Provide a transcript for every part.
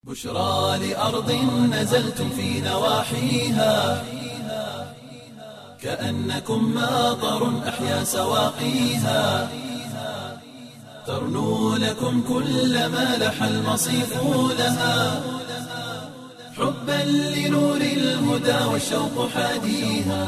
بشرى لأرض نزلتم في نواحيها كأنكم ماطر أحيا سواقيها ترنو لكم كل ما لح المصيف لها حبا لنور الهدى والشوق حاديها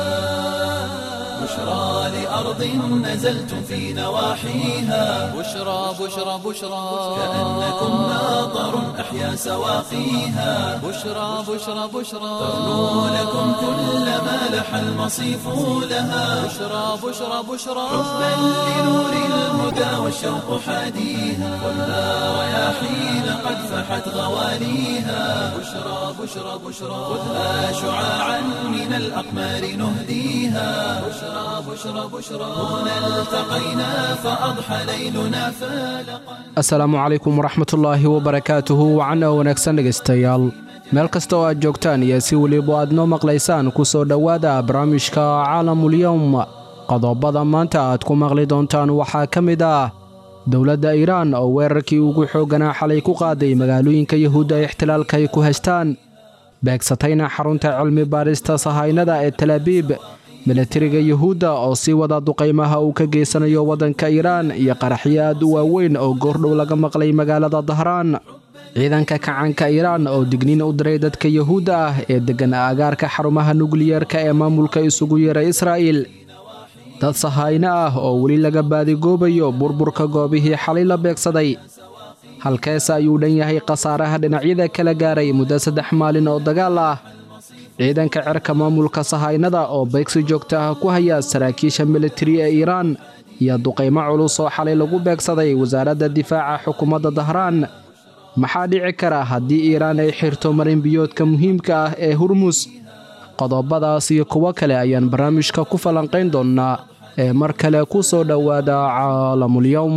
بشرى لأرض نزلتم في نواحيها بشرى بشرى بشرى كأنكم ماطر أحيا سواقيها بشرى بشرى بشرى ترنو لكم كل ما لح المصيف لها بشرى بشرى بشرى حبا لنور الهدى والشوق حاديها والنار رياحين قد فحت غواليها بشرى بشرى بشرى خذها شعاعا من الأقمار نهديها بشرى بشرى بشرى هنا التقينا فأضحى ليلنا فالقا asalaamu calaykum waraxmatullaahi wabarakaatuhu wacana wanaagsan dhegaystayaal meel kasta oo aad joogtaan iyo si weliba aad noo maqlaysaan ku soo dhowaada barnaamijka caalamulyowm qodobada maanta aad ku maqli doontaan waxaa ka mid ah dowladda iiraan oo weerarkii ugu xoogganaa xalay ku qaaday magaalooyinka yahuudda ee ixtilaalka ay ku haystaan beegsatayna xarunta cilmi baadhista sahaynada ee talaabiib milatariga yuhuudda oo sii wada duqaymaha uu ka geysanayo waddanka iiraan iyo qaraxyo aad u waaweyn oo goordhow laga maqlay magaalada dahraan ciidanka kacanka iiraan oo digniin u diray dadka yuhuudda ah ee deggan aagaarka xarumaha nukliyeerka ee maamulka isugu yeeray israa'iil dad sahayno ah oo weli laga baadigoobayo burburka goobihii xalay la beegsaday halkeese ayuu dhan yahay khasaaraha dhinacyada kala gaaray muddo saddex maalin oo dagaal ah ciidanka cerka maamulka sahaynada oo beegsi joogta ah ku haya saraakiisha militari ee iiraan iyo duqaymo culus oo xalay lagu beegsaday wasaaradda difaaca xukuumadda dahraan maxaa dhici kara haddii iiraan ay xirto marinbiyoodka muhiimka ah ee hurmus qodobadaas iyo kuwo kale ayaan barnaamijka ku falanqayn doonnaa ee mar kale ku soo dhowaada caalamulyowm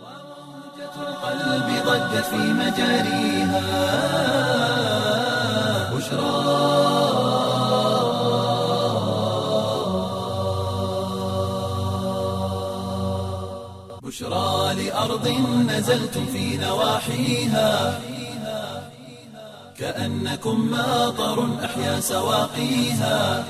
القلب ضجت في مجاريها بشرى بشرى لأرض نزلتم في نواحيها كأنكم ماطر أحيا سواقيها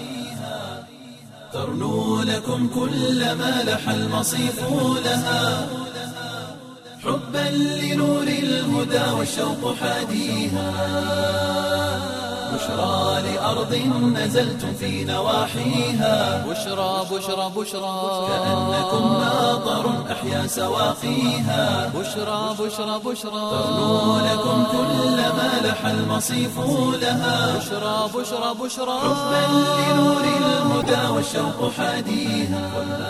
ترنو لكم كل ما لح المصيف لها حبا لنور الهدى والشوق حاديها بشرى لأرض نزلتم في نواحيها بشرى بشرى بشرى كأنكم ماطر أحيا سواقيها بشرى بشرى بشرى ترنو لكم كل ما لح المصيف لها بشرى بشرى بشرى حبا لنور الهدى والشوق حاديها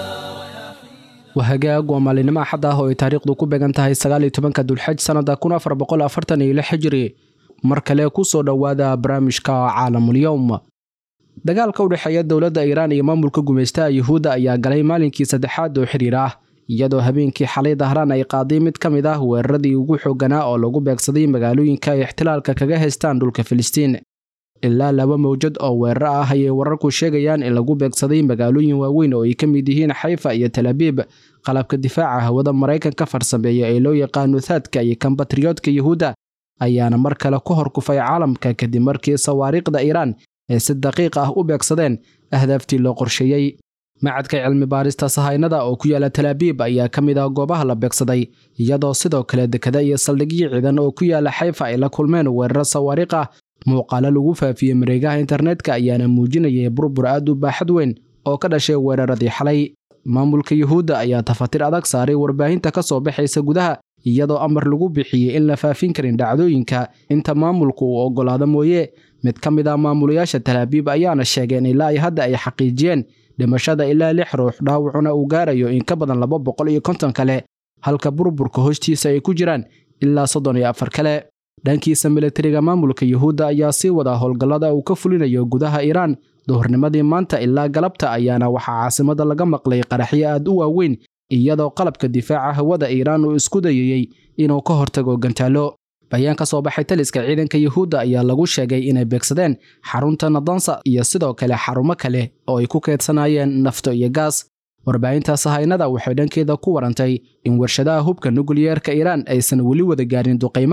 waa hagaag waa maalinimo axad ah oo ay taariikhdu ku beegan tahay sagaal iyo tobanka dulxaj sannada kun afar boqol afartan iyo lix xijiri mar kale ku soo dhowaada barnaamijka caalamulyowm dagaalka u dhexeeya dowladda iiraan iyo maamulka gumaystaha yuhuudda ayaa galay maalinkii saddexaad oo xiriir ah iyadoo habeenkii xalay dahraan ay qaaday mid ka mid ah weeraradii ugu xoogganaa oo lagu beegsaday magaalooyinka ay ixtilaalka kaga haystaan dhulka filistiin ilaa laba mawjad oo weerar ah ayay wararku sheegayaan in lagu beegsaday magaalooyin waaweyn oo ay ka mid yihiin xayfa iyo talaabiib qalabka difaaca hawada maraykanka farsameeya ee loo yaqaano thaadka iyo kambatriyoodka yuhuudda ayaana mar kale ku hor kufay caalamka kadib markii sawaariikhda iiraan ee si daqiiq ah u beegsadeen ahdaaftii loo qorsheeyey macadka cilmi baarista sahaynada oo ku yaala talaabiib ayaa ka mid ah goobaha la beegsaday iyadoo sidoo kale dekada iyo saldhigyo ciidan oo ku yaala xayfa ay la kulmeen weeraro sawaariikh ah muuqaalo lagu faafiyey mareegaha internetka ayaana muujinayay burbur aad u baaxad weyn oo ka dhashay weeraradii xalay maamulka yuhuudda ayaa tafatir adag saaray warbaahinta ka soo baxaysa gudaha iyadoo amar lagu bixiyey in la faafin karin dhacdooyinka inta maamulku uu oggolaado mooye mid ka mid ah maamulayaasha talaabiib ayaana sheegeen ilaa ay hadda ay xaqiijiyeen dhimashada ilaa lix ruux dhaawacuna uu gaarayo in ka badan laba boqol iyo konton kale halka burburka hoostiisa ay ku jiraan ilaa soddon iyo afar kale dhankiisa militariga maamulka yuhuudda ayaa sii wada howlgallada uu ka fulinayo gudaha iiraan duhurnimadii maanta ilaa galabta ayaana waxaa caasimada laga maqlay qaraxyo aad u waaweyn iyadoo qalabka difaaca hawada iiraan uu isku dayayey inuu ka hortago gantaallo bayaan ka soo baxay taliska ciidanka yuhuudda ayaa lagu sheegay inay beegsadeen xarunta nadansa iyo sidoo kale xarumo kale oo ay ku keedsanayeen nafto iyo gaas warbaahinta sahaynada waxay dhankeeda ku warantay in warshadaha hubka nukliyeerka iiraan aysan weli wada gaarin duqaymaha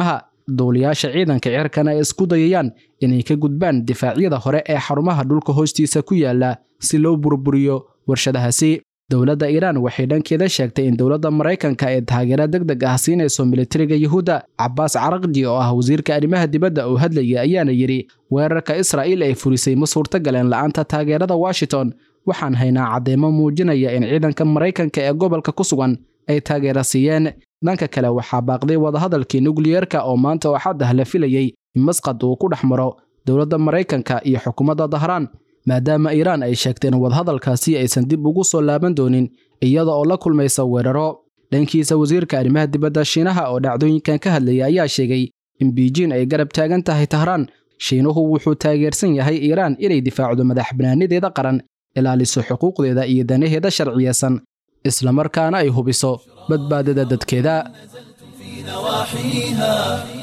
duuliyaasha ciidanka cirkana ay isku dayayaan inay ka gudbaan difaacyada hore ee xarumaha dhulka hoostiisa ku yaala si loo burburiyo warshadahaasi dowladda iiraan waxay dhankeeda sheegtay in dowladda maraykanka ee taageero deg deg ah siinayso militariga yuhuudda cabaas caraqji oo ah wasiirka arrimaha dibadda oo hadlayay ayaana yidhi weerarka israa'iil ay furisay ma suurtagaleen la'aanta taageerada washington waxaan haynaa caddeemo muujinaya in ciidanka maraykanka ee gobolka ku sugan ay taageero siiyeen dhanka kale waxaa baaqday wadahadalkii nukliyeerka oo maanta oo xad ah la filayey in masqad uu ku dhex maro dowladda maraykanka iyo xukuumadda dahraan maadaama iiraan ay sheegteen wadahadalkaasi aysan dib ugu soo laaban doonin iyada oo la kulmaysa weeraro dhankiisa wasiirka arrimaha dibadda shiinaha oo dhacdooyinkan ka hadlayay ayaa sheegay in biijin ay garab taagan tahay tahraan shiinuhu wuxuu taageersan yahay iiraan inay difaacdo madax banaanideeda qaran ilaaliso xuquuqdeeda iyo danaheeda sharciyeysan islamarkaana ay hubiso badbaadada dadkeeda نواحيها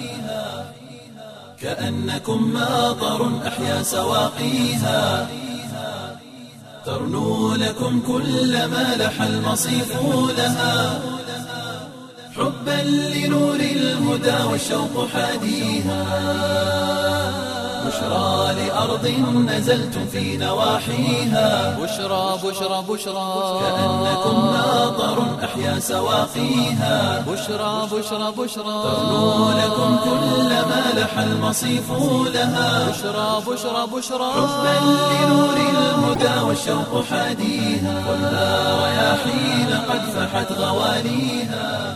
كأنكم ماطر أحيا سواقيها ترنو لكم كل ما لح المصيف لها حبا لنور الهدى والشوق حاديها بشرى لأرض نزلتم في نواحيها بشرى بشرى بشرى كأنكم ماطر أحيا سواقيها بشرى بشرى بشرى ترنو لكم كل ما لح المصيف لها بشرى بشرى بشرى حبا لنور الهدى والشوق حاديها والنار رياحين قد فحت غواليها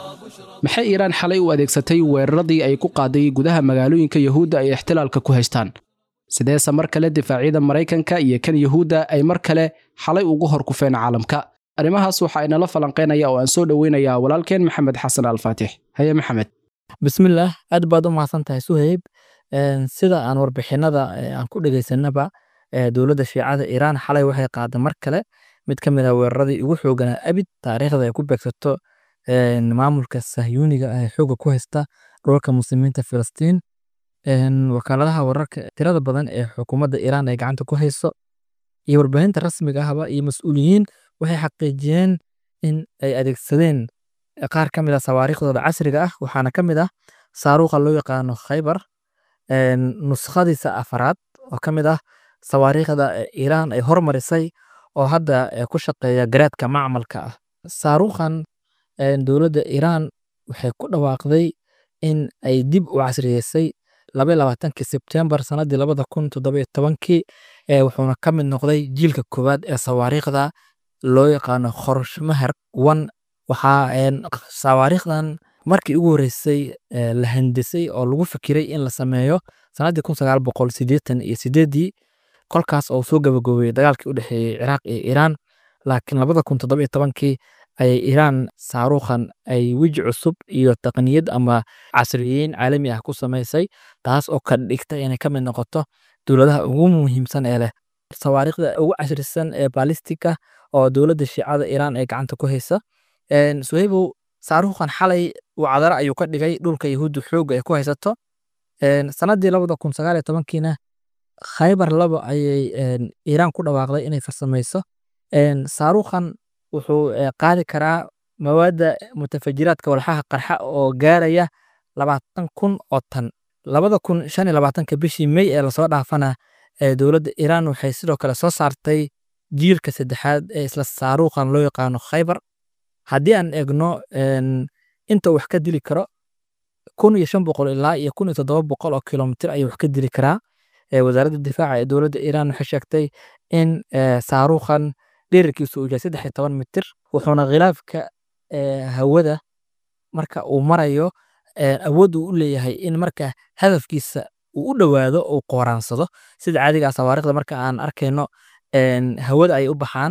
maxay iiraan xalay u adeegsatay weeraradii ay ku qaaday gudaha magaalooyinka yuhuudda ay ixtilaalka ku haystaan sideese mar kale difaacyada maraykanka iyo kan yuhuudda ay mar kale xalay ugu hor kufeen caalamka arrimahaas waxaa inala falanqaynaya oo aan soo dhoweynayaa walaalkeen maxamed xasan alfaatix haye maxamed bismillaah aad baad u mahadsan tahay suhayb Een, sida aan warbixinada ee, aan ku dhegeysanaba ee, dowladda shiicada iiraan xalay waxay qaaday mar kale mid ka mid ah weeraradii ugu xooganaa abid taariikhda ay ku beegsato een, maamulka sahyuuniga ah ee xooga ku haysta dhulka muslimiinta filistiin Een, wakaaladaha wararka tirada badan ee xukuumadda iiraan ay gacanta ku hayso iyo warbaahinta rasmiga ahba iyo mas-uuliyiin waxay xaqiijiyeen in ay adeegsadeen qaar ka mid ah sawaariikhdooda casriga ah waxaana ka mid ah saaruuqa loo yaqaano khaybar een, nuskhadiisa afaraad oo ka mid ah sawaariikhda ee iiraan ay hormarisay oo hadda eh, ku shaqeeya garaadka macmalka ah saaruukhan een, dowladda iiraan waxay ku dhawaaqday in ay dib u casriyeysay laba iyo labaatankii sebtembar sanadii labada kun toddoba iyo tobankii ee wuxuuna ka mid noqday jiilka koowaad ee sawaariikhda loo yaqaano khorshmahar one waxaa een, sawaariikhdan markii ugu horreysay ee, la handisay oo lagu fikiray in la sameeyo sanadii kun sagaal boqol siddeetan iyo sideedii kolkaas oo soo gabagaboobay dagaalkii u dhexeeyey ciraaq iyo iiraan laakiin labada kun toddoba iyo tobankii ayay iiraan saaruukhan ay weji cusub iyo taqniyad ama casriyeyn caalami ah ku samaysay taas oo ka dhigtay inay ka mid noqoto dowladaha ugu muhiimsan ee leh sawaariikhda ugu casrisan ee balistika oo dowladda shiicada iiraan ay gacanta ku haysa Een, suhaybow saaruukhan xalay wacdaro ayuu ka dhigay dhulka yahuudda xoogga ay ku haysato Een, sanadii labada kun sagaal iyo tobankiina khaybar laba ayay een, iiraan ku dhawaaqday inay farsamayso Een, saaruukhan wuxuu eh, qaadi karaa mawaadda mutafajiraadka walxaha qarxa oo gaaraya labaatan kun oo tan labada kun shan iyo labaatanka bishii may ee lasoo dhaafana ee dowladda iiraan waxay sidoo kale soo saartay jiilka saddexaad ee isla saaruukhan loo yaqaano khaybar haddii aan eegno een, inta uu wax ka dili karo kun iyo shan boqol ilaa iyo kun iyo toddoba boqol oo kilomitir ayuu wax ka dili karaa Ee, wasaaradda difaaca ee dowladda iiraan waxay sheegtay in ee, saaruukhan dhererkiisu uu yahay saddex iyo toban mitir wuxuuna khilaafka ee, hawada marka uu marayo ee, awood uu u leeyahay in marka hadafkiisa uu u dhowaado uu qooraansado sida caadiga ah sawaariikhda marka aan arkayno een, hawada ay u baxaan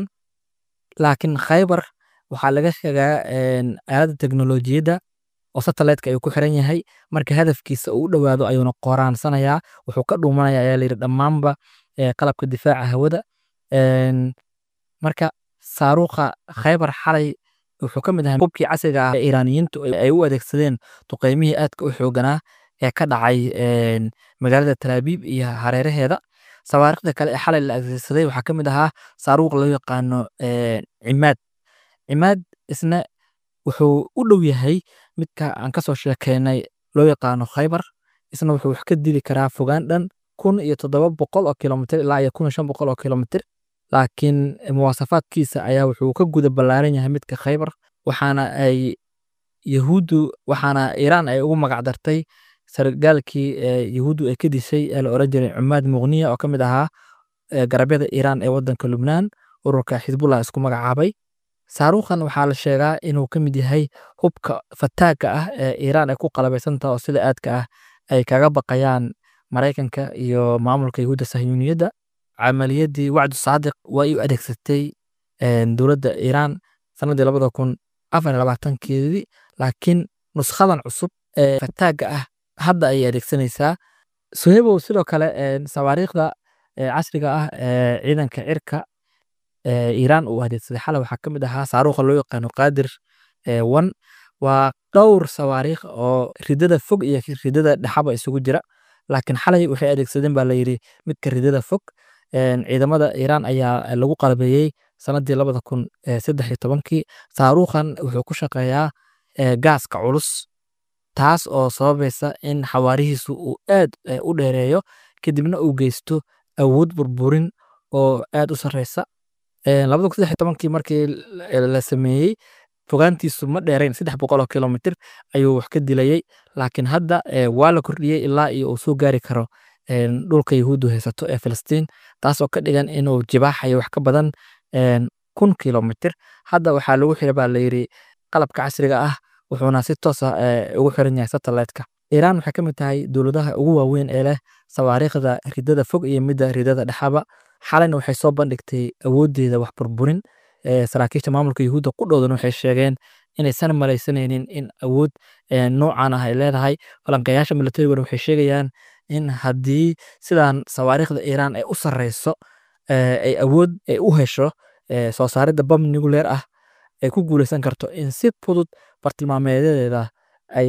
laakiin khaybar waxaa laga sheegaa een, aaladda teknolojiyadda oo satellite-ka ayuu ku xiran yahay marka hadafkiisa uu u dhowaado ayuuna qooraansanayaa wuxuu ka dhuumanaya ayaa layidhi dhammaanba ee, qalabka difaaca hawada Een, marka saaruuqa khaybar xalay wuxuu ka mid ahaa hubkii casriga ah ee iiraaniyiintu ay ay u adeegsadeen duqeymihii aadka u xooganaa ee ka dhacay een, magaalada talaabiib iyo hareeraheeda sawaariikhda kale ee xalay la adeegsaday waxaa ka mid ahaa saaruuq loo yaqaano een, cimaad cimaad isna wuxuu u dhow yahay midka aan kasoo sheekeynay loo yaqaano khaybar isna wuxuu wax ka dili karaa fogaan dhan kun iyo toddoba boqol oo kilomitir ilaa iyo kun iyo shan boqol oo kilomitir laakiin muwaasafaadkiisa ayaa wuxuu ka guda ballaaran yahay midka khaybar waxaana ay yahuuddu waxaana iiraan ay ugu magac dartay sargaalkii yahuuddu ay ka dishay ee la oran jiray cumaad muqniya oo ka mid ahaa garabyada iiraan ee waddanka lubnaan ururka xisbullah isku magacaabay saaruukhan waxaa la sheegaa inuu ka mid yahay hubka fataaga ah ee iiraan ay ku qalabaysantaha oo sida aadka ah ay kaga baqayaan maraykanka iyo maamulka yahuudda sahyuuniyadda camaliyadii wacdu saadiq waa u adeegsatay dowladda iiraan sanadii labada kun afar iyo labaatankeedii laakiin nuskhadan cusub ee fataaga ah hadda ayay adeegsanaysaa suhebow sidoo kale sawaariikhda casriga ah ee ciidanka cirka iiraan uu adeegsaday xalay waxaa ka mid ahaa saaruuqa loo yaqaano qaadir one waa dhowr sawaariikh oo ridada fog iyo ridada dhexaba isugu jira laakiin xalay waxay adeegsadeen baa layidhi midka ridada fog ciidamada iiraan ayaa lagu qalabeeyey sanadii labada kun saddex iyo tobankii saaruukhan wuxuu ku shaqeeyaa gaaska culus taas oo sababaysa in xawaarihiisu uu aad u dheereeyo kadibna uu geysto awood burburin oo aad u sarreysa labada kun saddex iyo tobankii markii la sameeyey fogaantiisu ma dheerayn saddex boqol oo kilomitir ayuu wax ka dilayey laakiin hadda waa la kordhiyey ilaa iyo uu soo gaari karo dhulka yahuuddu haysato ee filistiin taasoo ka dhigan inuu jibaaxayo wax ka badan kun kilomitir hadda waxaa lagu xira baa layidhi qalabka casriga ah wuxuuna si toos ah ugu xiran yahay satellite-ka iiraan waxay ka mid tahay dowladaha ugu waaweyn ee leh sawaariikhda ridada fog iyo midda ridada dhexaba xalayna waxay soo bandhigtay awooddeeda wax burburin saraakiisha maamulka yahuudda ku dhowdan waxay sheegeen inaysan malaysanaynin in awood noocan ah ay leedahay falanqeeyaasha milatariguna waxay sheegayaan in haddii sidan sawaariikhda iiraan ay u sarreyso ay awood ay u hesho soo saaridda bam nuclear ah ay ku guuleysan karto in si fudud bartilmaameedyadeeda ay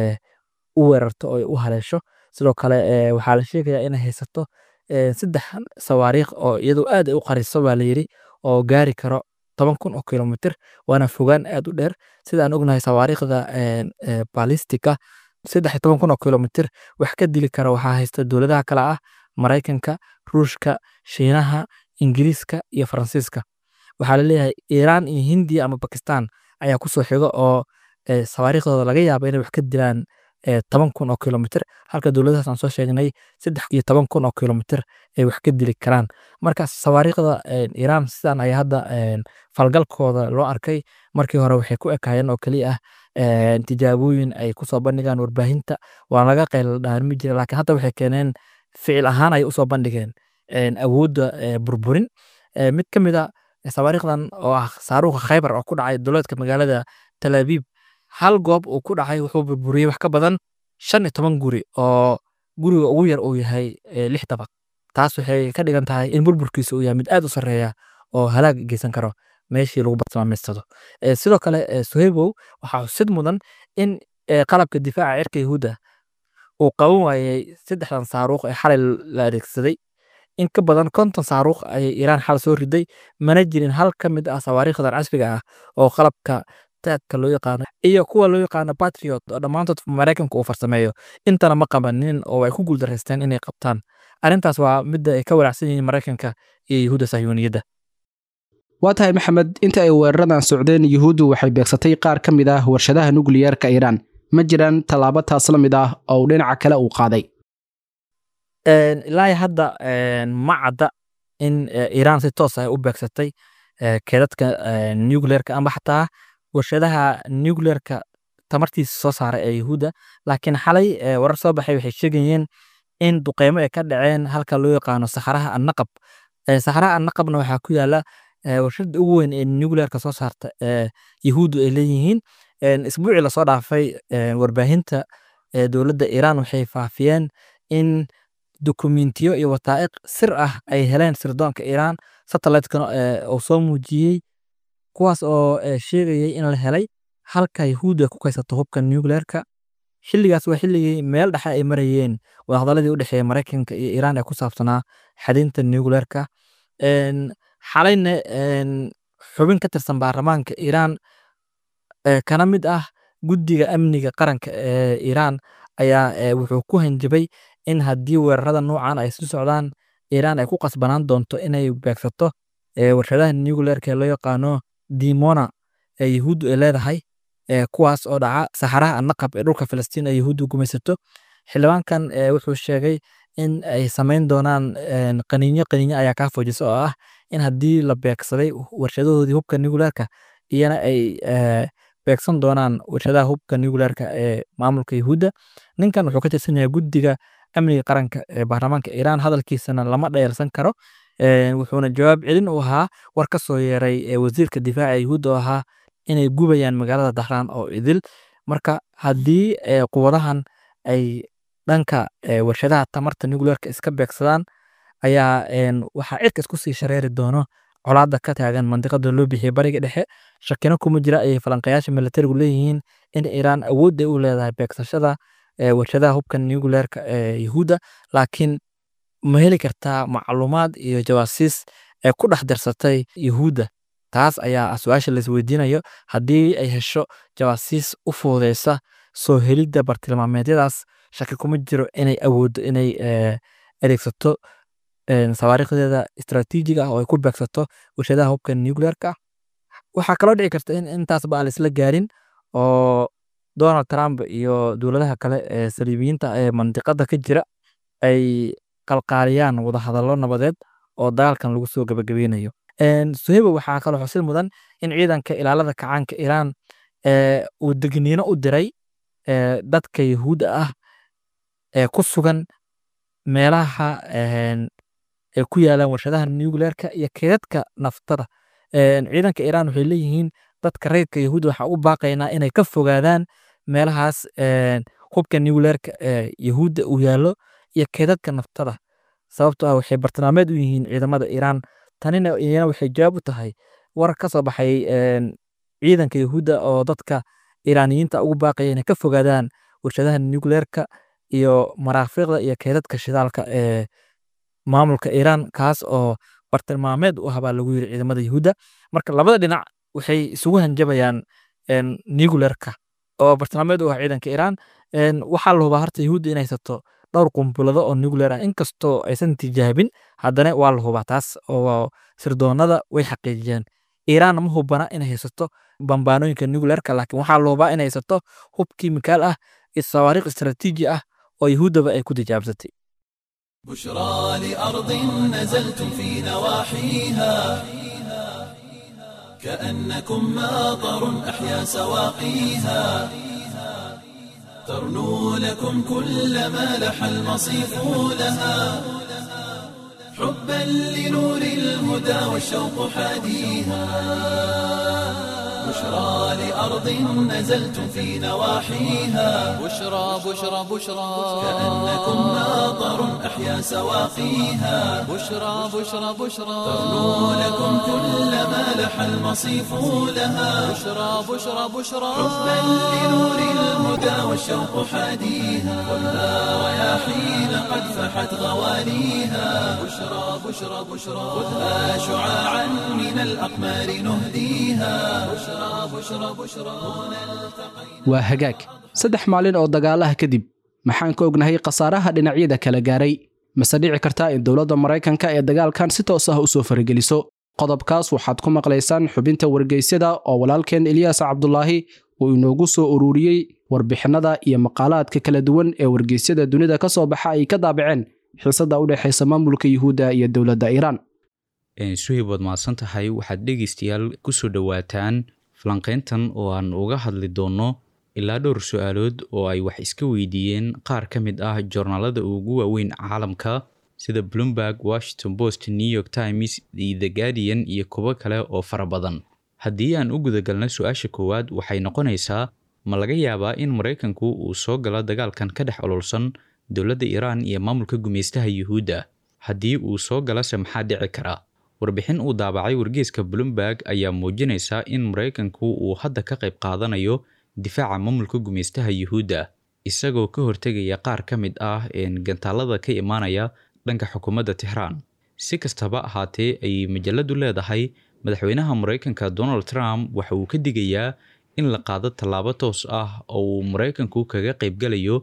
u weerarto oo ay u haleesho sidoo kale waxaa la sheegayaa inay haysato saddex sawaariikh oo iyadoo aad ay u qariso baa layidhi oo gaari karo toban kun oo kilomitir waana fogaan aad u dheer sida aan ognahay sawaariikhda balistika saddex iyo toban kun oo kilomitir wax ka dili kara waxaa haysta dowladaha kale ah maraykanka ruushka shiinaha ingiriiska iyo faransiiska waxaa laleeyahay iiraan iyo hindiya ama bakistan ayaa kusoo xiga oo sawaariikhdooda laga yaaba inay wax ka dilaan toban kun oo kilomitir halka dowladahaas aan soo sheegnay saddex iyo toban kun oo kilomitir ay wax ka dili karaan marka sawaariikhda iiraan sidan ayaa hadda falgalkooda loo arkay markii hore waxay ku ekaayeen oo keliya ah tijaabooyin ay kusoo bandhigaan warbaahinta waa laga qayl dhaarmi jira laakiin hadda waxay keeneen ficil ahaan ay usoo bandhigeen awoodda burburin mid ka mid a sawaariikhdan oo ah saaruuqa khaybar oo ku dhacay dowladka magaalada tel abiib hal goob uu ku dhacay wuxuu burburiyey wax ka badan shan iyo toban guri oo guriga ugu yar uu yahay lix dabaq taas waxay ka dhigan tahay in burburkiisa uu yahay mid aad u sarreeya oo halaag geysan karo meeshii lagu bartilmaameysado sidoo kale suheybow waxaa xusid mudan in qalabka difaaca cirka yahuudda uu qaban waayey saddexdan saaruuq ee xalay la adeegsaday in ka badan konton saaruuq ayay iiraan xal soo riday mana jirin hal ka mid ah sawaariikhdan casriga ah oo qalabka taadka loo yaqaano iyo kuwa loo yaqaano patriot oo dhammaantood maraykanka uu farsameeyo intana ma qabanin oo ay ku guuldaraysteen inay qabtaan arrintaas waa midda ay ka walaacsan yihiin maraykanka iyo yahuudda sahyuuniyadda waa tahay maxamed inta ay weeraradan socdeen yuhuuddu waxay beegsatay qaar ka mid ah warshadaha nukliyeerka iiraan ma jiraan tallaabo taas la mid ah oo uu dhinaca kale uu qaaday ilaa hadda ma cadda in iiraan si toos ah u beegsatay keedadka nucleerka amba xataa warshadaha nucleerka tamartiisa soo saara ee yahuudda laakiin xalay warar soo baxay waxay sheegayeen in duqeymo ay ka dhaceen halka loo yaqaano saxaraha annaqab saxaraha annaqabna waxaa ku yaala warshada ugu weyn ee nucleerka soo saarta ee yahuuddu ay leeyihiin isbuucii lasoo dhaafay warbaahinta dowladda iiraan waxay faafiyeen in dokumentiyo iyo wataa'iq sir ah ay heleen sirdoonka iiraan satellite-kana uu soo muujiyey kuwaas oo sheegayay in la helay halka yahuudda ku kaysato hubka nucleerka xilligaas waa xilligii meel dhexe ay marayeen wadahadaladii u dhexeeya maraykanka iyo iiraan ee ku saabsanaa xadinta nucleerka xalayna xubin ka tirsan baarlamaanka iiraan kana mid ah guddiga amniga qaranka ee iiraan ayaa wuxuu ku hanjabay in haddii weerarada noocan ay sii socdaan iiraan ay ku qasbanaan doonto inay beegsato warshadaha nuclearka ee loo yaqaano dimona ee yahuuddu ay leedahay kuwaas oo dhaca saxaraha annaqab ee dhulka filistiin ay yahuuddu gumaysato xildhibaankan wuxuu sheegay in ay samayn doonaan qaniinyo qaniinyo ayaa kaa foojisa oo ah in haddii la beegsaday warshadahoodii hubka nuclearka iyana ay beegsan doonaan warshadaha hubka nuclearka ee maamulka yahuudda ninkan wuxuu ka tirsan yahay guddiga amniga qaranka ee baarlamaanka iiraan hadalkiisana lama dhayalsan karo wuxuuna jawaab celin u ahaa war ka soo yeeray wasiirka difaaca yahuudda oo ahaa inay gubayaan magaalada dahraan oo idil marka haddii quwadahan ay dhanka warshadaha tamarta nuclearka iska beegsadaan ayaa waxaa cirka isku sii shareeri doono colaadda ka taagan mandiqada loo bixiyay bariga dhexe shakino kuma jira ayay falanqayaasha militarigu leeyihiin in iiraan awood ay u leedahay beegsashada warshadaha hubka nuclearka ee yahuudda laakiin ma heli kartaa macluumaad iyo jawaasiis ee ku dhex darsatay yahuudda taas ayaa su-aasha laisweydiinayo haddii ay hesho jawaasiis u fuudeysa soo helidda bartilmaameedyadaas shaki kuma jiro inay awooddo inay adeegsato sawaariikhdeeda istaraatiijiga ah oo ay ku beegsato warshadaha hubka nuclearka waxaa kaloo dhici karta in intaasba aan laisla gaarin oo donald trump iyo dowladaha kale ee saliibiyiinta ee mandiqada ka jira ay qalqaaliyaan wadahadallo nabadeed oo dagaalkan lagu soo gabagabeynayo suheba waxaa kaloo xusil mudan in ciidanka ilaalada kacaanka iiraan uu degniino u diray dadka yahuudda ah ee ku sugan meelaha ay ku yaalaan warshadaha nuclearka iyo keedadka naftada ciidanka iiraan waxay leeyihiin dadka reerka yahuudda waxaa u baaqaynaa inay ka fogaadaan meelahaas hubka nuclearka ee yahuudda uu yaallo iyo keedadka naftada sababtoo ah waxay bartilmaameed u yihiin ciidamada iiraan tanina iyana waxay jawaab u tahay war ka soo baxay ciidanka yahuudda oo dadka iiraaniyiinta ugu baaqaya inay ka fogaadaan warshadaha nuclearka iyo maraafiiqda iyo keedadka shidaalka ee maamulka iiraan kaas oo bartilmaameed u ah baa lagu yiri ciidamada yahuudda marka labada dhinac waxay isugu hanjabayaan nuclearka oo bartilmaameed u ah ciidanka iiraan waxaa la hubaa horta yahuudda inay haysato dhowr qumbulado oo nuclear ah inkastoo aysan tijaabin haddana waa la hubaa taas oo sirdoonada way xaqiijiyeen iiraan ma hubana inay haysato bambaanooyinka nuclearka laakiin waxaa la hubaa inay haysato hub kiimikaal ah iyo sawaariikh istaraatiiji ah oo yahuuddaba ay ku tijaabsatay بشرى لأرض نزلتم في نواحيها كأنكم ماطر أحيا سواقيها ترنو لكم كل ما لح المصيف لها حبا لنور الهدى والشوق حاديها بشرى لأرض نزلتم في نواحيها بشرى بشرى بشرى كأنكم ماطر أحيا سواقيها بشرى بشرى بشرى ترنو لكم كل ما لح المصيف لها بشرى بشرى بشرى حبا لنور الهدى والشوق حاديها خذها رياحين قد فحت غواليها بشرى بشرى بشرى خذها شعاعا من الأقمار نهديها بشرى بشرى بشرى waa hagaag saddex maalin oo dagaalaha kadib maxaan ka ognahay khasaaraha dhinacyada kala gaaray mase dhici kartaa in dowladda maraykanka ee dagaalkan si toos ah u soo farageliso qodobkaas waxaad ku maqlaysaan xubinta wargeysyada oo walaalkeen eliyaas cabdulaahi uu inoogu soo ururiyey warbixinada iyo maqaalaadka kala duwan ee wargeysyada dunida ka soo baxa ay ka daabaceen xiisada u dhexaysa maamulka yuhuudda iyo dowladda iiraan suhib waad mahadsan tahay waxaad dhegaystayaal kusoo dhowaataan falanqayntan oo aan uga hadli doonno ilaa dhowr su-aalood oo ay wax iska weydiiyeen qaar ka mid ah joornaalada ugu waaweyn caalamka sida bloomberg washington post new york times iyo the guardian iyo kuwo kale oo fara badan haddii aan u gudagalno su-aasha koowaad waxay noqonaysaa ma laga yaabaa in maraykanku uu soo galo dagaalkan ka dhex ololsan dowladda iiraan iyo maamulka gumaystaha yuhuudda haddii uu soo galase maxaa dhici kara warbixin uu daabacay wargeeska bloomberg ayaa muujinaysa in maraykanku uu hadda ka qayb qaadanayo difaaca maamulka gumaystaha yuhuudda isagoo ka hortegaya qaar ka mid ah gantaalada ka imaanaya dhanka xukuumadda tixraan si kastaba ahaatee ayay majaladu leedahay madaxweynaha maraykanka donald trump waxa uu ka digayaa in la qaado tallaabo toos ah oo uu maraykanku kaga qaybgalayo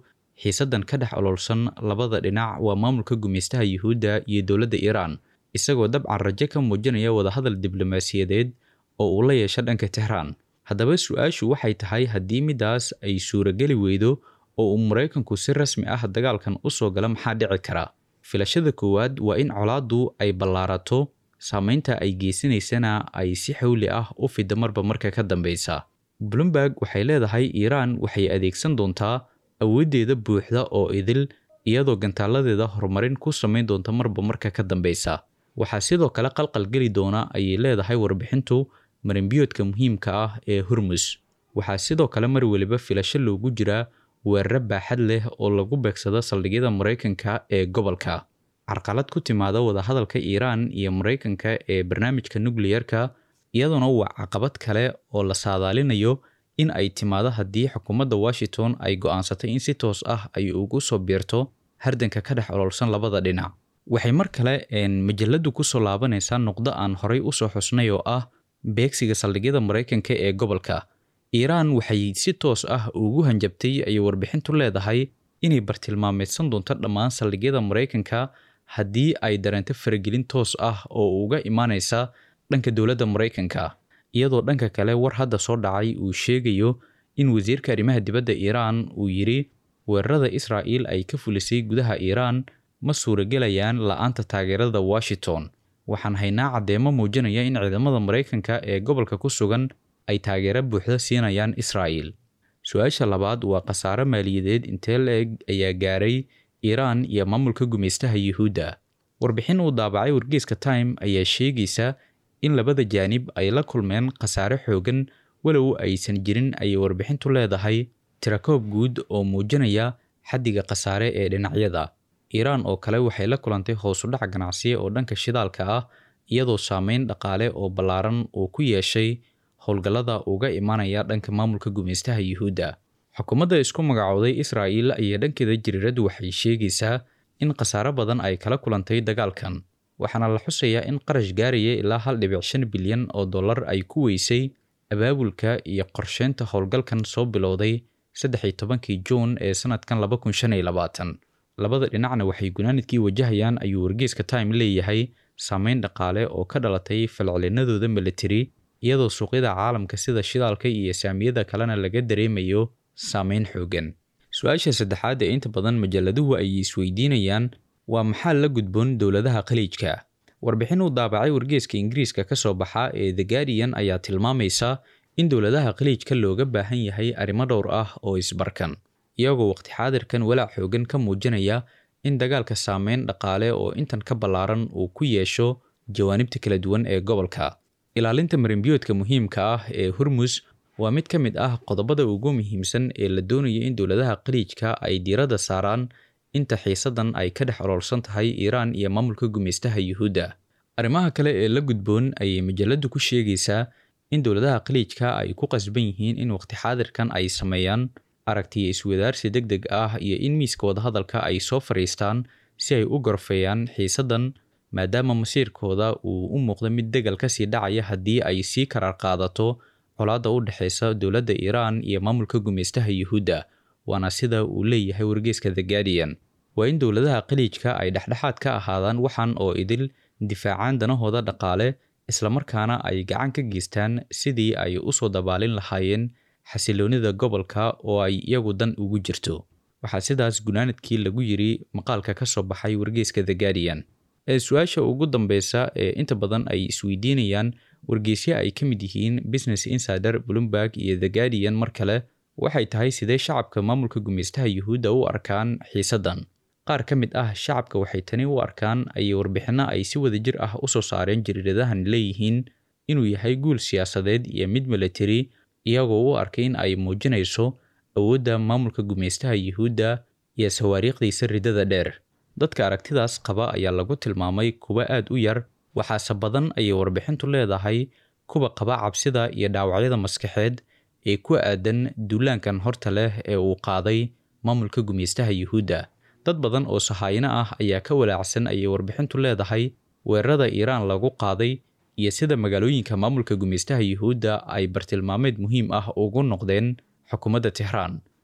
xiisadan ka dhex ololsan labada dhinac waa maamulka gumaystaha yuhuudda iyo dowladda iiraan isagoo dabcan rajo ka muujinaya wadahadal diblomaasiyadeed oo uu la yeesho dhanka tehraan haddaba su-aashu waxay tahay haddii midaas ay suurageli weydo oo uu maraykanku si rasmi ah dagaalkan u soo gala maxaa dhici kara filashada koowaad waa in colaaddu ay ballaarato saameynta ay geysanaysana ay si xawli ah u fida marba marka ka dambeysa bloomberg waxay leedahay iiraan waxay adeegsan doontaa awooddeeda buuxda oo idil iyadoo gantaaladeeda horumarin ku samayn doonta marba marka ka dambeysa waxaa sidoo kale qalqal geli doona ayay leedahay warbixintu marinbiyoodka muhiimka ah ee hormus waxaa sidoo kale mar weliba filasho loogu jiraa weeraro baaxad leh oo lagu beegsado saldhigyada maraykanka ee gobolka carqalad ku timaada wadahadalka iiraan iyo maraykanka ee barnaamijka nukliyerka iyadoona waa caqabad kale oo la saadaalinayo in ay timaado haddii xukuumadda washington ay go'aansatay in si toos ah ay ugu soo biirto hardanka ka dhex ololsan labada dhinac waxay mar kale majaladu kusoo laabanaysaa nuqdo aan horay usoo xusnay oo ah beegsiga saldhigyada maraykanka ee gobolka iiraan waxay si toos ah ugu hanjabtay ayay warbixintu leedahay inay bartilmaameedsan doonto dhammaan saldhigyada maraykanka haddii ay dareento faragelin toos ah oo uga imaanaysa dhanka dowladda maraykanka iyadoo dhanka kale war hadda soo dhacay uu sheegayo in wasiirka arrimaha dibadda iiraan uu yidhi weerarada israa'iil ay ka fulisay gudaha iiraan ma suuragelayaan la-aanta taageerada washington waxaan haynaa caddeemo muujinaya in ciidamada maraykanka ee gobolka ku sugan ay taageero buuxda siinayaan israa'iil su-aasha labaad waa khasaare maaliyadeed intee la-eg ayaa gaaray iiraan iyo maamulka gumaystaha yuhuudda warbixin uu daabacay wargeyska time ayaa sheegaysa in labada jaanib ay la kulmeen khasaare xoogan walow aysan jirin ayay warbixintu leedahay tirakoob guud oo muujinaya xaddiga khasaare ee dhinacyada iiraan oo kale waxay la kulantay hoosudhac ganacsiya oo dhanka shidaalka ah iyadoo saameyn dhaqaale oo ballaaran uu ku yeeshay howlgallada uga imanaya dhanka maamulka gumaystaha yuhuudda xukuumadda isku magacooday israa'iil ayaa dhankeeda jiriiradu waxay sheegaysaa in khasaare badan ay kala kulantay dagaalkan waxaana la xusayaa in qarash gaaraya ilaa hal dhibic shan bilyan oo dollar ay ku weysay abaabulka iyo qorsheynta howlgalkan soo bilowday saddex iyo tobankii juun ee sanadkan laba kun shan iyo labaatan labada dhinacna waxay gunaanidkii wajahayaan ayuu wargeyska time leeyahay saameyn dhaqaale oo ka dhalatay falcelinadooda militari iyadoo suuqyada caalamka sida shidaalka iyo saamiyada kalena laga dareemayo saameyn xoogan su-aasha saddexaad ee inta badan majalladuhu ay isweydiinayaan waa maxaa la gudboon dowladaha khaliijka warbixin uu daabacay wargeeska ingiriiska ka soo baxa ee the guardian ayaa tilmaamaysa in dowladaha khaliijka looga baahan yahay arrimo dhowr ah oo isbarkan iyagoo waqti xaadirkan walaac xoogan ka muujinaya in dagaalka saameyn dhaqaale oo intan ka ballaaran uu ku yeesho jawaanibta kala duwan ee gobolka ilaalinta marinbiyoodka muhiimka ah ee hormus waa mid ka mid ah qodobada ugu muhiimsan ee la doonaya in dowladaha khaliijka ay diiradda saaraan inta xiisadan ay ka dhex ololsan tahay iiraan iyo maamulka gumaystaha yuhuudda arrimaha kale ee la gudboon ayay majaladu ku sheegaysaa in dowladaha khaliijka ay ku qasban yihiin in waqti xaadirkan ay sameeyaan aragtiya iswadaarsi deg deg ah iyo in miiska wadahadalka ay soo fadhiistaan si ay u gorfeeyaan xiisadan maadaama masiirkooda uu u muuqdo mid degal kasii dhacaya haddii ay sii karaar qaadato colaadda u dhexeysa dowladda iiraan iyo maamulka gumaystaha yuhuudda waana sida uu leeyahay wargeyska the guardian waa in dowladaha khaliijka ay dhexdhexaad ka ahaadaan waxan oo idil difaacaan danahooda dhaqaale islamarkaana ay gacan ka geystaan sidii ay usoo dabaalin lahaayeen xasiloonida gobolka oo ay iyagu dan ugu jirto waxaa sidaas gunaanadkii lagu yiri maqaalka ka soo baxay wargeyska the guardian ee su-aasha ugu dambeysa ee inta badan ay isweydiinayaan wargeysyo ay ka mid yihiin business insider bloomberg iyo the guardian mar kale waxay tahay sidee shacabka maamulka gumaystaha yuhuudda u arkaan xiisadan qaar ka mid ah shacabka waxay tani u arkaan ayay warbixinno ay si wadajir ah usoo saareen jariiradahan leeyihiin inuu yahay guul siyaasadeed iyo mid militari iyagoo u arkay in ay muujinayso awoodda maamulka gumaystaha yuhuudda iyo sawaariikhdiisa ridada dheer dadka aragtidaas qaba ayaa lagu tilmaamay kuwa aad u yar waxaase badan ayay warbixintu leedahay kuwa qaba cabsida iyo dhaawacyada maskaxeed ee ku aadan duulaankan horta leh ee uu qaaday maamulka gumaystaha yuhuudda dad badan oo sahaayino ah ayaa ka walaacsan ayay warbixintu leedahay weerarada iiraan lagu qaaday iyo sida magaalooyinka maamulka gumaystaha yuhuudda ay bartilmaameed muhiim ah ugu noqdeen xukuumadda tixraan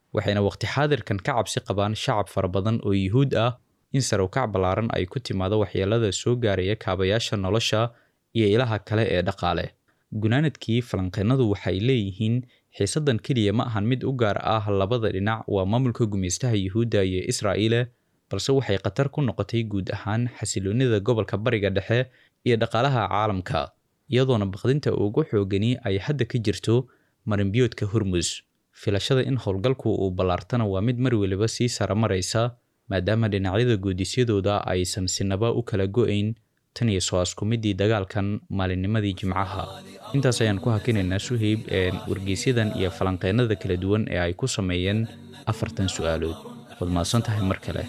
waxayna waqti xaadirkan ka cabsi qabaan shacab fara badan oo yuhuud ah in sarow-kac ballaaran ay ku timaado waxyeelada soo gaaraya kaabayaasha nolosha iyo ilaha kale ee dhaqaale gunaanadkii falanqeenadu waxay leeyihiin xiisadan keliya ma ahan mid u gaar ah labada dhinac waa maamulka gumeystaha yuhuudda iyo israa'iile balse waxay khatar ku noqotay guud ahaan xasiloonida gobolka bariga dhexe iyo dhaqaalaha caalamka iyadoona baqdinta ugu xoogani ay hadda ka jirto marinbiyoodka hormus filashada in howlgalku uu ballaartana waa mid mar weliba sii sara maraysa maadaama dhinacyada goodisyadooda aysan sinaba u kala go-ayn tan iyo soo askumidii dagaalkan maalinnimadii jimcaha intaas ayaan ku hakinaynaa suheyb ee wargeysyadan iyo falanqeennada kala duwan ee ay ku sameeyeen afartan su-aalood waad mahadsan tahay mar kale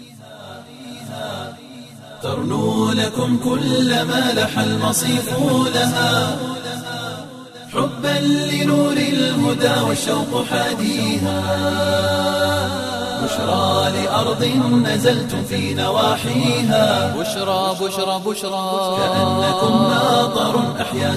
ترنو لكم كل ما لح المصيف لها حبا لنور الهدى والشوق حاديها بشرى لأرض نزلتم في نواحيها بشرى بشرى بشرى كأنكم ماطر أحيا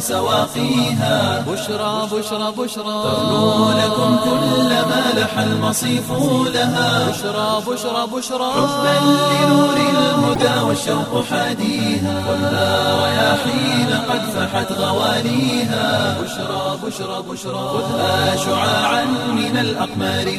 سواقيها بشرى بشرى بشرى ترنو لكم كل ما لح المصيف لها بشرى بشرى بشرى حبا لنور الهدى والشوق حاديها خذها رياحين قد فحت غواليها بشرى بشرى بشرى خذها شعاعا من الأقمار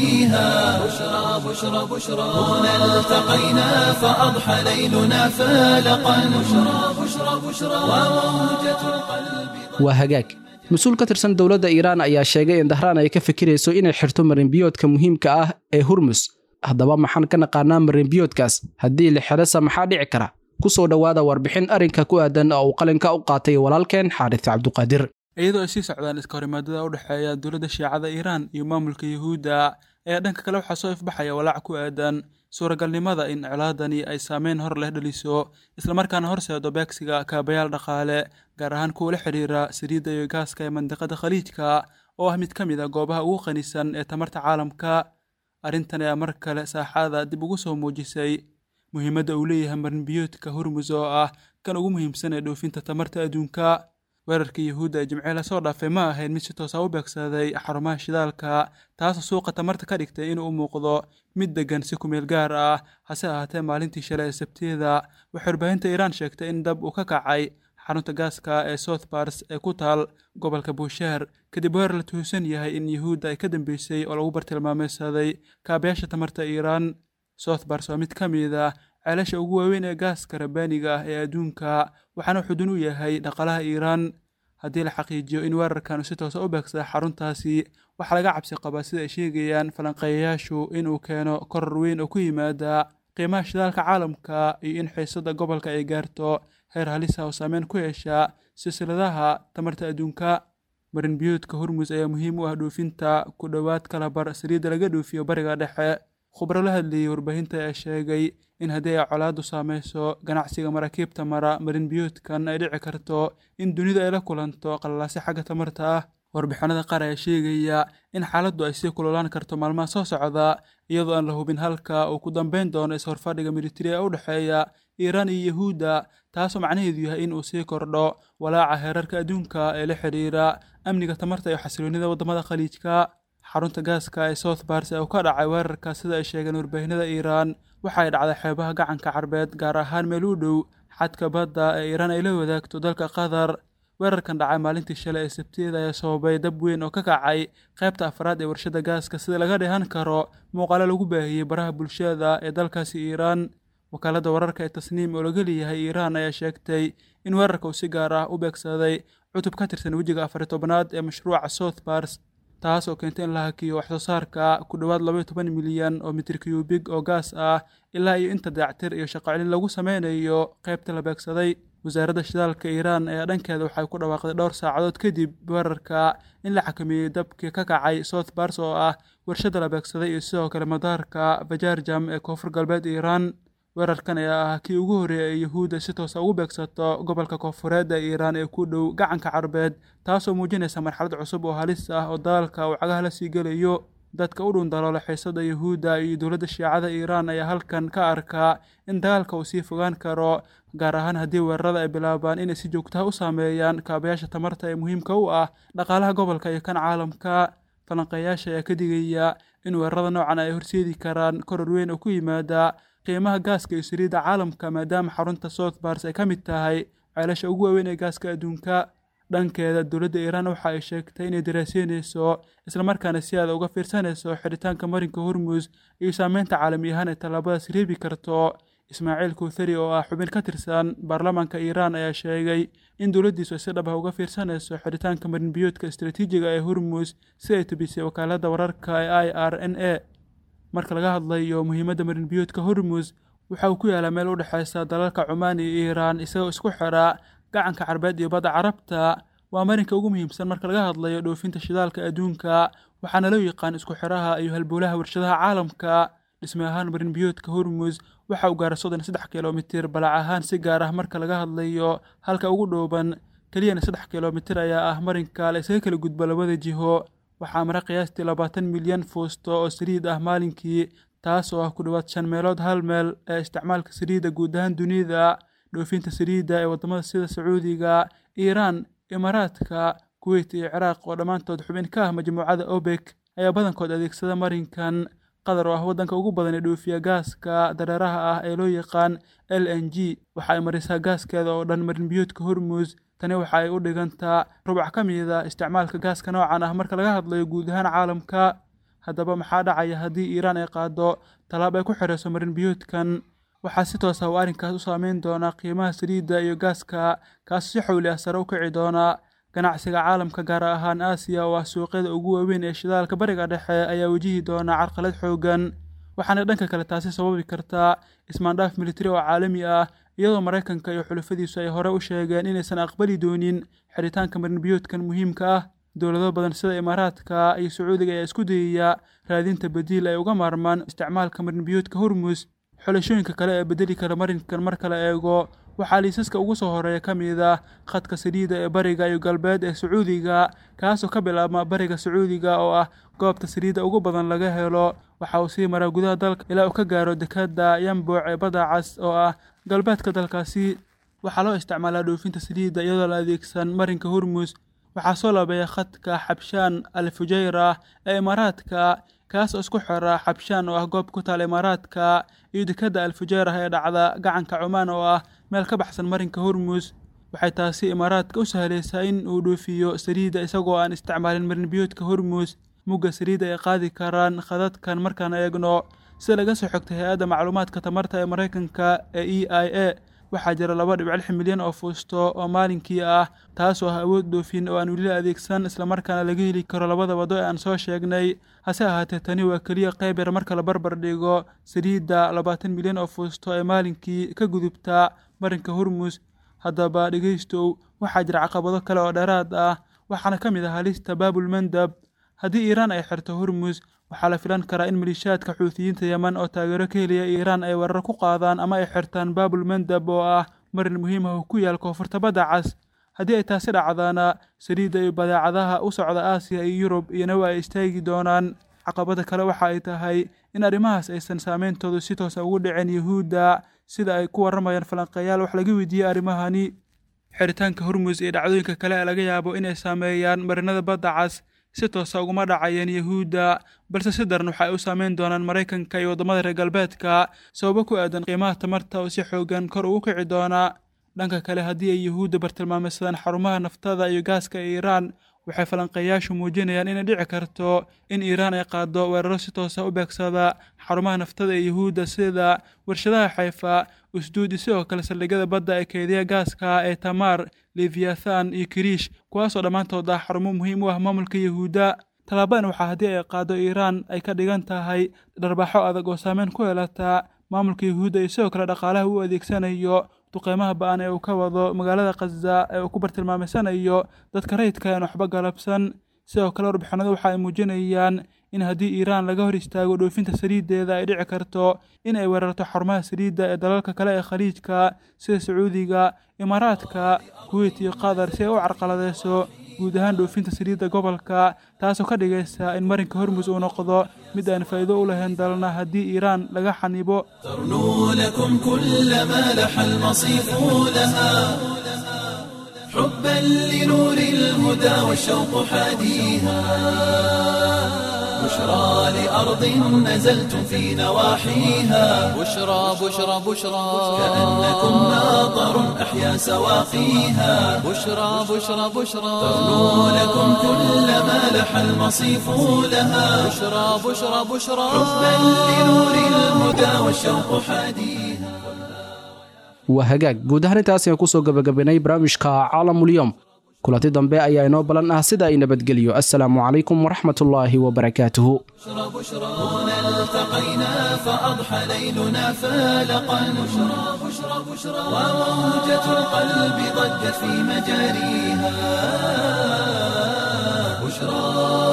نهديها بشرى بشرى بشرى هنا التقينا فأضحى ليلنا فالقا بشرى بشرى بشرى وموجة القلب waa hagaag mas-uul ka tirsan dowladda iiraan ayaa sheegay in dahraan ay ka fikirayso inay xirto marinbiyoodka muhiimka ah ee hurmus haddaba maxaan ka naqaanaa marinbiyoodkaas haddii la xirasa maxaa dhici kara ku soo dhowaada warbixin arrinka ku aadan oo uu qalinka u qaatay walaalkeen xaaris cabduqaadir iyadoo ay sii socdaan iska horimaadada u dhexeeya dowladda shiicada iiraan iyo maamulka yuhuudda ayaa dhanka kale waxaa soo ifbaxaya walaac ku aadan suuragalnimada in colaadani ay saameyn hor leh dhaliso islamarkaana horseedo beegsiga kaabayaal dhaqaale gaar ahaan kuwa la xidhiira saliidda iyo gaaska ee mandiqada khaliijka oo ah mid ka mid a goobaha ugu qanisan ee tamarta caalamka arrintan ayaa mar kale saaxada dib ugu soo muujisay muhiimadda uu leeyahay marinbiyoodka hormus oo ah kan ugu muhiimsan ee dhoofinta tamarta adduunka weerarkii yuhuudda ee jimcee lasoo dhaafay ma ahayn mid si toosa u beegsaday xarumaha shidaalka taasoo suuqa tamarta ka dhigtay inuu u muuqdo mid deggan si kumeel gaar ah hase ahaatee maalintii shalay ee sabtiyada waxay warbaahinta iiraan sheegtay in dab uu ka kacay xarunta gaaska ee south bars ee ku taal gobolka buusheer kadib weerar la tuhusan yahay in yuhuudda ay ka dambeysay oo lagu bartilmaameysaday kaabayaasha tamarta iiraan south bars waa mid ka mid ah ceelasha ugu waaweyn ee gaaska rabbaaniga ah ee adduunka waxaana xudun u yahay dhaqaalaha iiraan haddii la xaqiijiyo in weerarkan si toosa u beegsada xaruntaasi waxaa laga cabsi qabaa sida ay sheegayaan falanqeeyayaashu inuu keeno koror weyn oo ku yimaada qiimaha shidaalka caalamka iyo in xiisada gobolka ay gaarto heer halisa oo saameyn ku yeesha silsiladaha tamarta adduunka marinbiyoodka hormus ayaa muhiim u ah dhoofinta ku dhowaad kalabar saliidda laga dhoofiyo bariga dhexe khubro la hadlayay warbaahinta ayaa sheegay in haddii ay colaaddu saameyso ganacsiga maraakiibta mara marinbiyoodkan ay dhici karto in dunidu ay la kulanto qalalaasi xagga tamarta ah warbixinada qaar ayaa sheegaya in xaaladdu ay sii kululaan karto maalmaha soo socda iyadoo aan la hubin halka uu ku dambeyn doono is-horfadhiga militari ee u dhexeeya iiraan iyo yuhuudda taasoo macnaheedu yahay in uu sii kordho walaaca heerarka adduunka ee la xidhiira amniga tamarta iyo xasiloonida waddamada khaliijka xarunta gaaska ee south bars ee uu ka dhacay weerarka sida ay sheegeen warbaahinada iiraan waxay dhacday xeebaha gacanka carbeed gaar ahaan meel u dhow xadka badda ee iiraan ay la wadaagto dalka qatar weerarkan dhacay maalintii shalay ee sabtiyada ayaa sababay dab weyn oo ka kacay qaybta afraad ee warshada gaaska sida laga dheehan karo muuqaalo lagu baahiyey baraha bulshada ee dalkaasi iiraan wakaaladda wararka ee tasniim oo laga leeyahay iiraan ayaa sheegtay in weerarka uu si gaar ah u beegsaday cutub ka tirsan wejiga afar iyo tobnaad ee mashruuca south bars taas oo keentay in la hakiyo waxsoo saarka ku dhowaad labaiyo toban milyan oo mitir kyubig oo gaas ah ilaa iyo inta dayactir iyo shaqocelin lagu sameynayo qaybta la beegsaday wasaaradda shidaalka iiraan ayaa dhankeeda waxay ku dhawaaqday dhowr saacadood kadib weerarka in la xakameeyey dabkii ka kacay south bars oo ah warshada la beegsaday iyo sidoo kale madaarka bajarjam ee koonfur galbeed iiraan weerarkan ayaa ah kii ugu horreeyay ee yuhuudda si toosa ugu beegsato gobolka koonfureed ee iiraan ee ku dhow gacanka carbeed taasoo muujinaysa marxalad cusub oo halis ah oo dagaalka uu cagaha la sii gelayo dadka u dhun daloola xiisada yuhuudda iyo dowladda shiicada iiraan ayaa halkan ka arkaa in dagaalka uu sii fogaan karo gaar ahaan haddii weerarada ay bilaabaan inay si joogtaha u saameeyaan kaabayaasha tamarta ee muhiimka u ah dhaqaalaha gobolka iyo kan caalamka falanqeeyaasha ayaa ka digaya in weerarada noocan ay horseedi karaan koror weyn oo ku yimaada qiimaha gaaska iyo saliidda caalamka maadaama xarunta south bars ay ka mid tahay ceelasha ugu waaweyn ee gaaska adduunka dhankeeda dowladda iiraan waxa ay sheegtay inay daraaseynayso islamarkaana si aada uga fiirsanayso xidhitaanka marinka hormus iyo saameynta caalami ahaan ay tallaabadaas reebi karto ismaaciil kuuthari oo ah xubin ka tirsan baarlamaanka iiraan ayaa sheegay in dowladdiisu ay si dhab ah uga fiirsanayso xidhitaanka marinbiyoodka istaraatiijiga ee hormus si ay tubisay wakaaladda wararka ee i r n a marka laga hadlayo muhiimadda marinbiyoodka hormus waxa uu ku yaalaa meel u dhexaysa dalalka cumaan iyo iiraan isagoo isku xidha gacanka carbeed iyo badda carabta waa marinka ugu muhiimsan marka laga hadlayo dhoofinta shidaalka adduunka waxaana loo yaqaan isku xidhaha iyo halbowlaha warshadaha caalamka dhisme ahaan marinbiyoodka hormus waxa uu gaara soddon iyo saddex kilomitir balac ahaan si gaar ah marka laga hadlayo halka ugu dhooban keliyana saddex kilomitir ayaa ah marinka la isaga kala gudbo labada jiho waxaa mara qiyaastii labaatan milyan fuusto oo saliid ah maalinkii taas oo ah ku dhowaad shan meelood hal meel ee isticmaalka saliidda guud ahaan dunida dhoofinta saliidda ee waddamada sida sacuudiga iiraan imaaraadka kuweyt iyo ciraaq oo dhammaantood xubin ka ah majmuucada obek ayaa badankood adeegsada marinkan qatar oo ah waddanka ugu badan ee dhoofiya gaaska dareeraha ah ee loo yaqaan l n g waxa ay marisaa gaaskeeda oo dhan marinbiyoodka hormus tani waxa ay u dhigantaa rubac ka mida isticmaalka gaaska noocan ah marka laga hadlayo guud ahaan caalamka haddaba maxaa dhacaya haddii iiraan ay qaado tallaab ay ku xirayso marinbiyoodkan waxaa si toos ah uu arrinkaas u saameyn doonaa qiimaha saliidda iyo gaaska kaasoo si xowli ah sare u kici doona ganacsiga caalamka gaar ahaan aasiya oo ah suuqyada ugu waaweyn ee shidaalka bariga dhexe ayaa wajihi doona carqalad xoogan waxaana dhanka kale taasi sababi kartaa ismaandhaaf militari oo caalami ah iyadoo maraykanka iyo xulafadiisu ay hore u sheegeen inaysan aqbali doonin xidhitaanka marinbiyoodkan muhiimka ah dowlado badan sida imaaraadka iyo sacuudiga ayaa isku dayaya raadinta badiil ay uga maarmaan isticmaalka marinbiyoodka hormus xulashooyinka kale ee bedeli kara marinkan marka la eego waxaa liisaska ugu soo horeeya ka mid ah khadka saliidda ee bariga iyo galbeed ee sacuudiga kaasoo ka bilaabma bariga sacuudiga oo ah goobta saliidda ugu badan laga helo waxa uu sii maraa gudaha dalka ilaa uu ka gaaro dekadda yambuuc ee badda cas oo ah galbeedka dalkaasi waxaa loo isticmaalaa dhoofinta saliidda iyadoo la adeegsan marinka hormus waxaa soo laabeeya khadka xabshaan al fujayra ee imaaraadka kaas oo isku xira xabshaan oo ah goob ku taal imaaraadka iyo dekadda al fujayrah ee dhacda gacanka cumaan oo ah meel ka baxsan marinka hormus waxay taasi imaaraadka u sahlaysaa in uu dhoofiyo saliidda isagoo aan isticmaalin marinbiyoodka hormus mugga saliidda ay qaadi karaan khadadkan markaan eegno sida laga soo xogtay hay-adda macluumaadka tamarta ee maraykanka ee e i a waxaa jira laba dhibic lix milyan oo fuusto oo maalinkii ah taasoo ah awood dhoofin oo aan weli adeegsan islamarkaana laga heli karo labada wado ee aan soo sheegnay hase ahaatee tani waa keliya qayb yar marka la barbar dhigo saliidda labaatan milyan oo fuusto ee maalinkii ka gudubta marinka hormus haddaba dhegaystow waxaa jira caqabado kale oo dheeraad ah waxaana ka mid ah halista baabul mandab haddii iiraan ay xirto hormus waxaa la filan karaa in maliishaadka xuutiyiinta yeman oo taageero ka helaya iiraan ay weerar ku qaadaan ama ay xirtaan baabul mandab oo ah marin muhiim ah oo ku yaal koonfurta badda cas haddii ay taasi dhacdaana saliidda iyo badeecadaha u socda aasiya iyo yurub iyana waa ay istaagi doonaan caqabada kale waxa ay tahay in arrimahaas aysan saameyntoodu si toosa ugu dhicin yuhuudda sida ay ku warramayaan falanqeeyaal wax laga weydiiyey arrimahani xiritaanka hormus iyo dhacdooyinka kale ee laga yaabo inay saameeyaan marinada badda cas si toosa uguma dhacayeen yuhuudda balse si daran waxa ay u saameyn doonaan maraykanka iyo waddamada reer galbeedka sababo ku aadan qiimaha tamarta oo si xoogan kor ugu kici doona dhanka kale haddii ay yuhuudda bartilmaameysadaan xarumaha naftada iyo gaaska ee iiraan waxay falanqeeyaashu muujinayaan inay dhici karto in iiraan ay qaado weeraro si toosa u beegsada xarumaha naftada ee yuhuudda sida warshadaha xayfa usduud iyo sidoo kale saldhigyada badda ee keediya gaaska ee tamaar leviathan iyo kiriish kuwaasoo dhammaantood ah xarumo muhiim u ah maamulka yuhuudda tallaabadan waxaa haddii ay qaado iiraan ay ka dhigan tahay dharbaaxo adag oo saameyn ku yeelata maamulka yuhuudda iyo sidoo kale dhaqaalaha uu adeegsanayo duqeymaha ba-an ee uu ka wado magaalada khaza ee uu ku bartilmaameysanayo dadka rayidka aan waxba galabsan sidoo kale warbixinadu waxa ay muujinayaan in haddii iiraan laga hor istaago dhoofinta saliiddeeda ay dhici karto in ay weerarto xarumaha saliidda ee dalalka kale ee khaliijka sida sacuudiga imaaraadka kuweyt iyo qatar si ay u carqaladeyso guud ahaan dhoofinta saliidda gobolka taasoo ka dhigaysa in marinka hormus uu noqdo mid aan faa'iido u lahayn dalna haddii iiraan laga xanibo ترنو لكم كل ما لح المصيف لها حبا لنور الهدى والشوق حاديها بشرى لأرض نزلتم في نواحيها بشرى بشرى بشرى كأنكم ناظر أحيا سواقيها بشرى بشرى بشرى ترنو لكم كل ما لح المصيف لها بشرى بشرى بشرى حبا لنور الهدى والشوق حاديها waa hagaag guud ahaan intaas ayaan kusoo gabagabaynay barnaamijka caalamulyoom kulanti dambe ayaa inoo balan ah sida ay nabadgelyo assalaamu calaykum waraxmatullaahi wabarakaatuhu هنا التقينا فأضحى ليلنا فالقا بشرى بشرى بشرى وموجة القلب ضجت في مجاريها بشرى